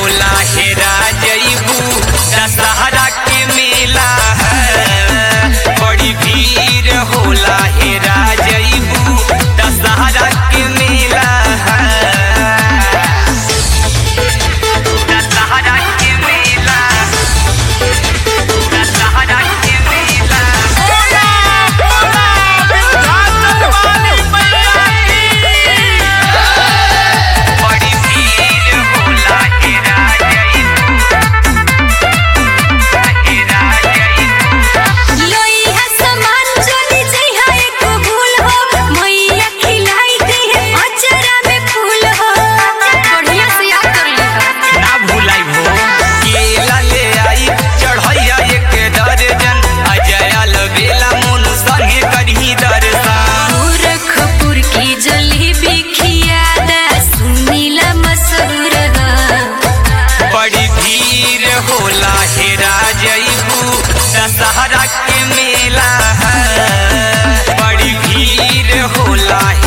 होला हेरा जईबू दशहरा के मेला है बड़ी भीड़ होला हेरा जईबू दशहरा के मेला है दशहरा के मेला दशहरा के मेला बड़ी भीड़ होला हेरा जईबू हेरा जईबू लोइहा सामान चली जइहा एको भूल हो मैया खिलाई दी है अचरा में फूल हो बढ़िया से याद कर लेहा ना भूलाई भो केला ले आई चढ़ैया एक दर्जन अजय बेला मोनू संगे करही दर्शन गोरखपुर की जलेबी खियादा सुनीला मशहूर है बड़ी भीड़ होला हेरा जईबू दशहरा के मेला है बड़ी भीड़ होला